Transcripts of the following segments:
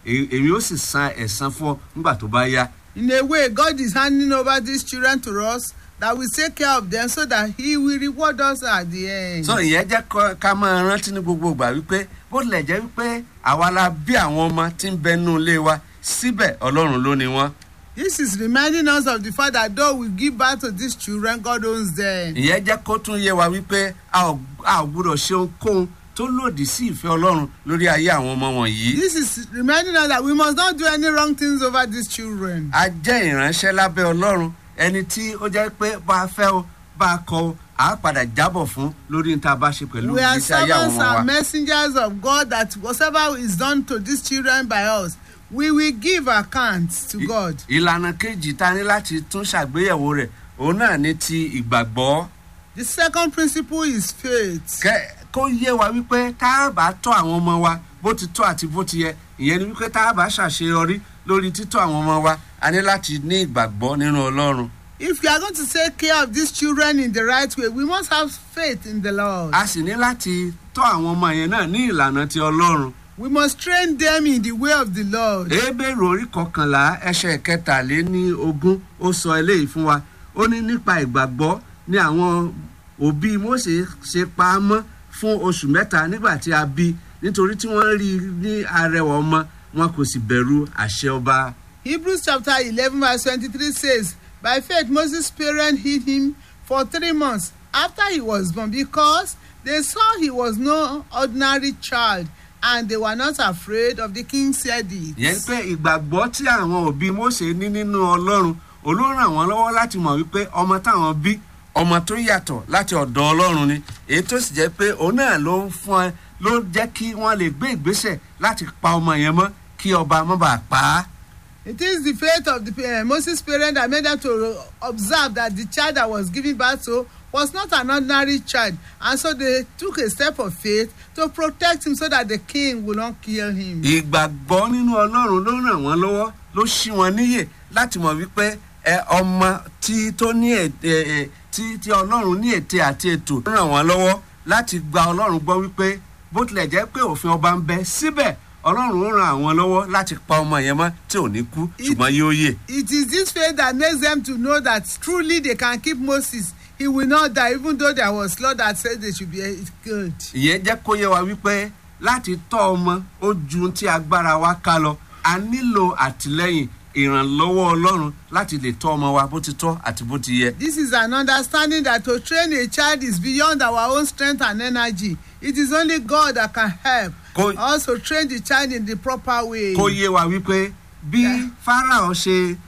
e- èmi ó sì san ẹ̀san fún ọ nígbà tó bá yá. In a way, God is handing over these children to us that we take care of them so that He will reward us at the end. so ìyẹn jẹ́ kọ́- ká máa rántí ní gbogbo ìgbà wípé bó tilẹ̀ jẹ́ wípé àwa la bí àwọn ọmọ tí ń bẹ nínú ilé wa síbẹ̀ ọlọ́run ló ni wọ́n. This is reminding us of the fact that though we give birth to these children, God owns them. ìyẹn jẹ́ kó tún yé wa wípé a ò a ò gbúdọ̀ ṣe ohunkóhun tó lòdì sí ìfẹ́ ọlọ́run lórí ayé àwọn ọmọ wọ̀nyí. This is reminding us that we must not do any wrong things over these children. a jẹ́ ìránṣẹ́ lábẹ́ ọlọ́run ẹni tí ó jẹ́ pé bá a fẹ́ o bá a kọ o à á padà jábọ̀ fún lórí ní ta bá ṣe pẹ̀lú We are ìgbésí ayé àwọn servants ọmọ wa. and messengers of God that whatever is done to these children by us, we will give accounts to God. ìlànà kejì ta ní láti tún ṣàgbéyẹ̀wò rẹ̀ òun náà ní ti ìgbàgbọ́. The second principle is faith. kẹ kó yé wa wípé tá a bá tọ́ àwọn ọmọ wa bó ti tọ́ àti bó ti yẹ ìyẹn ni wípé tá a bá ṣàṣeyọrí lórí títọ́ àwọn ọmọ wa a ní láti ní ìgbàgbọ́ nínú ọlọ́run. If we are going to take care of these children in the right way, we must have faith in the Lord. a sì ní láti tọ́ àwọn ọmọ yẹn náà ní ìlànà ti ọlọ́run. We must train them in the way of the Lord. ebéèrè orí kọkànlá ẹsẹ̀ kẹtàléní ogún ó sọ eléyìí fún wa ó ní nípa ìgbàgbọ́ ní àwọn òbí Mósè ṣe pa á mọ́ fún oṣù mẹ́ta nígbà tí a bí nítorí tí wọ́n rí i ní arẹwà ọmọ wọn kò sì bẹ̀rù àṣẹ ọba. Hebrews chapter 11, verse 23 says, By faith, Moses' parents hid him for three months after he was born because they saw he was no ordinary child and they were not afraid of the king's edict. yẹn pé ìgbàgbọ́ tí àwọn òbí Mósè ní nínú ọlọ́run olóòrùn àwọn lọ́wọ́ láti mọ̀ wípé ọmọ táwọn bí ọmọ tó yàtọ̀ láti ọ̀dọ̀ ọlọ́run ni èyí tó sì jẹ́ pé òun náà ló ń fún ẹ ló jẹ́ kí wọ́n lè gbé ìgbésẹ̀ láti pa ọmọ yẹn mọ́ kí ọba má bàa pa á. It is the faith of the uh, Moses' parents that made them to observe that the child that was given birth to was not an ordinary child, and so they took a step of faith to protect him so that the king would not kill him. ìgbàgbọ́ nínú ọlọ́run ló ràn wọ́n lọ́wọ́ ló ṣí wọn níyè láti mọ̀ wípé ẹ ọmọ tí tó ní ètè ẹ tí tí ọlọ́run ní ète àti ètò ló ràn wọ́n lọ́wọ́ láti gba ọlọ́run gbọ́ wípé bó tilẹ̀ jẹ́ pé òfin ọba ń bẹ síbẹ̀ ọlọ́run ó ràn àwọn lọ́wọ́ láti pa ọmọ yẹn mọ́ tí ò ní kú ṣùgbọ́n yóò yè. It is this faith that makes them to know that truly they can keep Moses. He will not die, even though there was law that said they should be eh, killed. ìyẹn jẹ́ kó yé wa wípé láti tọ́ ọmọ ó ju tí agbára wa ká lọ a nílò àtìlẹ́yìn ìrànlọ́wọ́ ọlọ́run láti lè tọ́ ọmọ wa bó ti tọ́ àti bó ti yẹ. This is an understanding that to train a child is beyond our own strength and energy. It is only God that can help. Kó- Also train the child in the proper way. kó yé wa wípé bí Yeah. Fáráò ṣe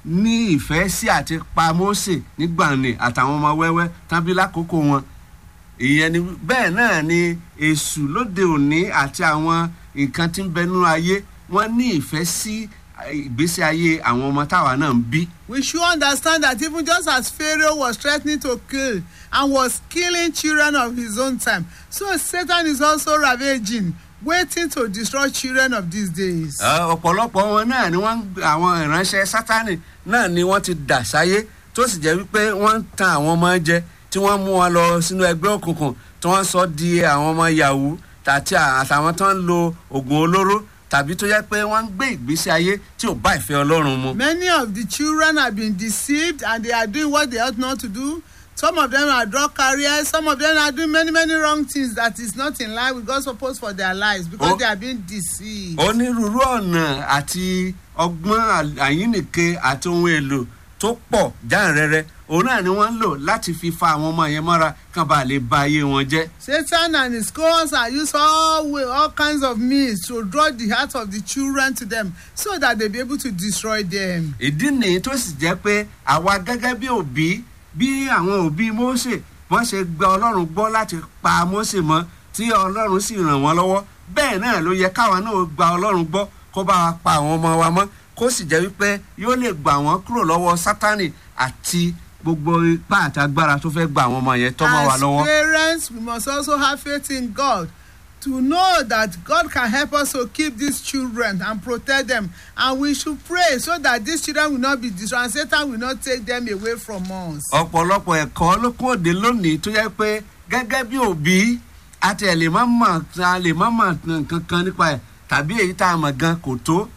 ní ìfẹ́ sí àti pa Mósè nígbàanì àtàwọn ọmọ wẹ́wẹ́ tábí lákòókò wọn ìyẹn ni bẹ́ẹ̀ náà ni èṣù lóde òní àti àwọn nǹkan tí ń bẹ nínú ayé wọ́n ní ìfẹ́ sí ìgbésí ayé àwọn ọmọ táwa náà ń bí. We should understand that even just as Pharaoh was threatening to kill and was killing children of his own time, so Satan is also ravaging, waiting to destroy children of these days. Ẹ, ọ̀pọ̀lọpọ̀ wọn náà ni wọ́n ń gbé- àwọn ìránṣẹ́ sátánì náà ni wọ́n ti dà sáyé tó sì jẹ́ wípé wọ́n ń tan àwọn ọmọ jẹ tí wọ́n mú wọn lọ sínú ẹgbẹ́ òkùnkùn tí wọ́n sọ di àwọn ọmọ yahoo tàti àtàwọn tó ń lo oògùn olóró tàbí tó jẹ́ pé wọ́n ń gbé ìgbésí ayé tí ò bá ìfẹ́ ọlọ́run mu. Many of the children have been deceived and they are doing what they ought not to do. Some of them are drug carriers. Some of them are doing many, many wrong things that is not in line with God's purpose for their lives because Oh. they are being deceived. onírúurú ọ̀nà àti ọgbọ́n àyínnìke àti ohun èlò tó pọ̀ jáǹrẹ́rẹ́ òun náà ni wọ́n ń lò láti fi fa àwọn ọmọ yẹn mọ́ra kán bá lè ba ayé wọn jẹ́. Satan and his cohorts are use all way, all kinds of means to draw the heart of the children to them so that they be able to destroy them. ìdí nìyí tó sì jẹ́ pé àwa gẹ́gẹ́ bí òbí bí àwọn òbí Mósè wọ́n ṣe gba Ọlọ́run gbọ́ láti pa Mósè mọ́ tí Ọlọ́run sì ràn wọ́n lọ́wọ́ bẹ́ẹ̀ náà ló yẹ káwa náà gba Ọlọ́run gbọ́ kó bá wa pa àwọn ọmọ wa mọ́ kó sì jẹ́ wípé yóò lè gbà wọ́n kúrò lọ́wọ́ Sátánì àti gbogbo ipá àti agbára tó fẹ́ gba àwọn ọmọ yẹn tọ́ mọ́ wa As lọ́wọ́. parents, we must also have faith in God to know that God can help us to keep these children and protect them. And we should pray so that these children will not be destroyed and Satan will not take them away from us. ọ̀pọ̀lọpọ̀ ẹ̀kọ́ ló kún òde lónìí tó yẹ pé gẹ́gẹ́ bí òbí àti ẹ̀ lè má mọ̀ a lè má mọ̀ nǹkan kan nípa ẹ̀ tàbí èyí tá a mọ̀ gan kò tó